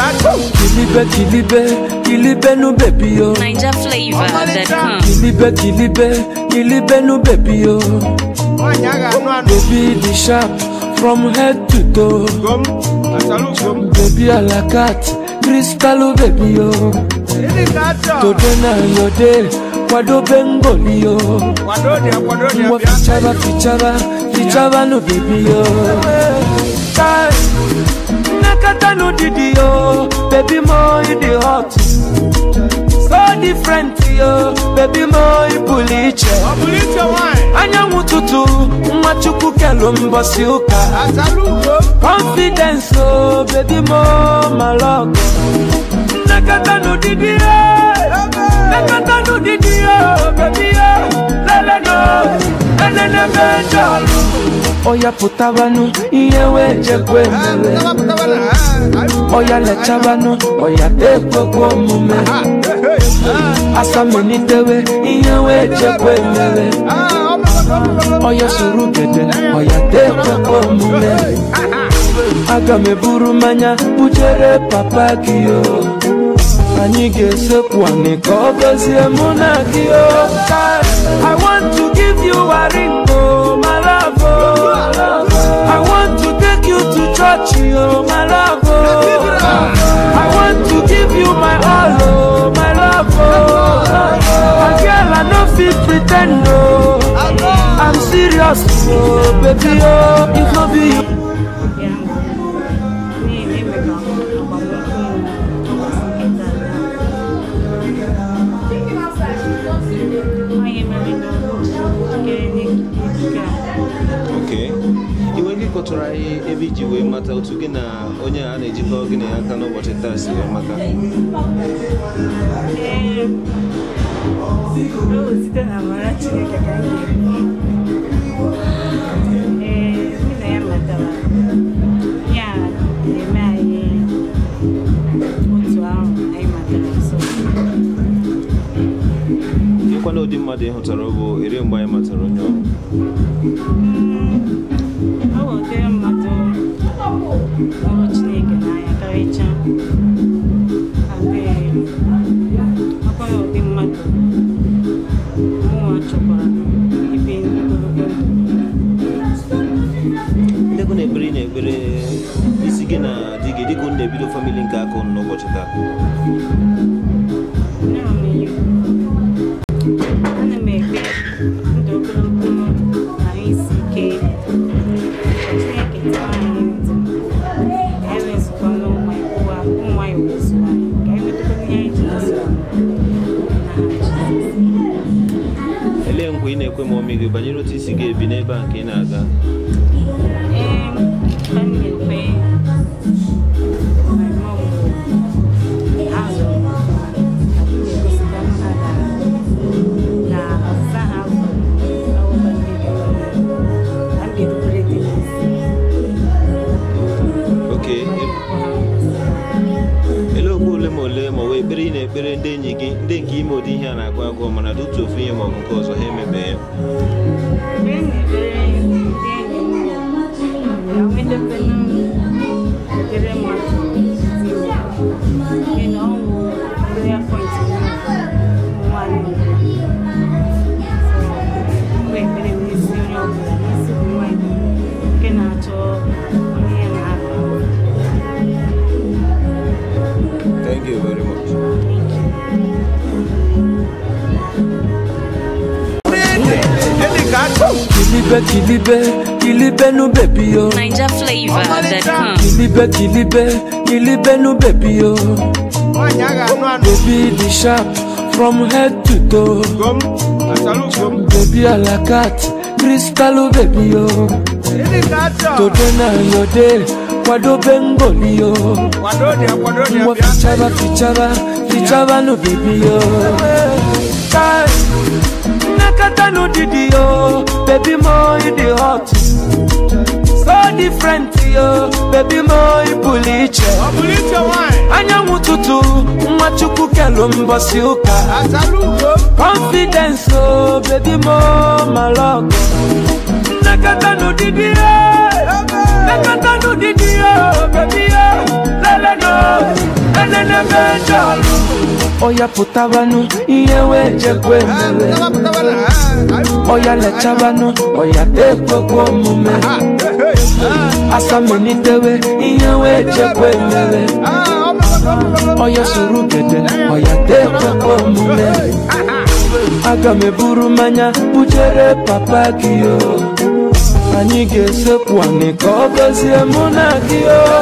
Kilibe, kilibe, kilibe nu baby yo. NigerFlavor.com. Kilibe, kilibe, kilibe nu baby yo. nwaanyị a ga-anụ anụ Baby the sharp from head to toe. gom asalu gom Baby a la cat, crystal baby yo. ndị ka achọ Today na your day, kwado bengoli yo. kwado dị kwado dị Mwa bịa fichaba, fichaba, fichaba no baby yo. Kai, nakata no didi yo, baby mo you the hot. So different yo, baby mo you puliche. ọ bụrụ iche nwaanyị Anyanwụ ụtụtụ, nwa chukwu kelu mbọsị ụka. asalu gom Confidence oh, baby mo my love. Nakata no didi yo, nakata no didi yo, baby yo. Lele no, lele ne mejọlụ. Oya pụtabanụ ihe wee jekwe mere. tapatapa na ha Oya lechabanụ, oya tekwekwe omume. Asamelitewe ihe wee jekwe mere. Oya soro gede, oya tekwekwe omume. Aga m eburu mmanya bujere papa gị o Anyị ga-esekwu anị ka ọ gọzie mụ na gị o I want to give you a ring o my love o I want to take you to church o my love o I want to give you my all o my love o And girl I no fit pretend o I'm serious o baby o if no be you oke iwe gị kọtụrụ anyị ebe iji wee mata otu gị na onye a na-ejikọ gị na ya aka n'ụbọchị taa si wee mata site na amara Chineke ka m ga-ekwu. Ee, mụ na ya matara ya na-eme anyị otu ahụ anyị matara so ịkwana ụdị mmadụ ị hụtara ọ bụ ere mgbe anyị matara onye ọrụ ọ bụ ụdịrị mmadụ hụrụ Chineke n'anya karịchaa abịa ọkwara ụdị mmadụ mụnwa chọkwara ibi ogologo ndụ ndekọ na-ekpere ị na-ekpere isi gị na di gị dịka unu na-ebido famili nke aka unu n'ụbọchị taa ana m ekpe ndụ ogologo na isi ike Chineke tụọ anyị ndụ ka anyị wezụkwa n'ụmụ ụwa ụmụ anyị wezu anyị ka anyị metakwa ihe anyị ji wezu anyị na Jizọs elee nkwa ị na-ekwe ma ọmị gị banyere otu isi ga-ebi n'ebe a nke ị na-aga ee ka m na-ekpe my mom azụ na-egosipụta m ha gara na ọzụza ha bụ ọwụwa ndị dị na m ga-erubere dị n'isi oke elee okwu ole ma ole ma ọ bụ ekpere ị na-ekpere ndị enyi gị ndị nke ime ụdị ihe a na-agụ agụ mana dị otu ofu ihe ma ọ bụ nke ọzọ ha emebe ya mgbe m na-ekpere ndị enyi m bụ ka m wedebenu ekpere mmadụ dị na ọ bụ prayer point m ụmụ nwaanyị mgbe ekpere m n'isi onye ọbụla n'isi ụmụ nwaanyị nke na-achọ onye ya na-aba thank you very much ndị ka achọ Kilibe, kilibe, kilibe nu baby yo NigerFlavor.com. Kilibe, kilibe, kilibe nu baby yo nwaanyị a ga-anụ anụ Baby the sharp from head to toe gom asalu gom Baby a la cat, crystal baby yo ndị ka achọ Today na your day, kwado bengoli yo kwado dị kwado dị Mwa bịa fichaba, fichaba, fichaba no baby yo Kai, nakata no didi yo Baby mo you the hot So different yo Baby mo you puliche ọ bụrụ iche nwaanyị Anyanwụ ụtụtụ, nwa chukwu kelu mbọsị ụka asalu gom Confidence oh baby mo my love Nakata no didi yo Nakata no didi yo baby yo Lele no n'ebe ndị ọrụ ọya pụtabanụ ihe wee jekwa emere ọya lechabanụ ọya tekwekwa omume asamelitewe ihe wee jekwa emere ọya soro gede ọya tekwekwa omume aga m eburu mmanya bujere papa gị o anyị ga-esekwu anị ka ọ gọzie mụ na gị o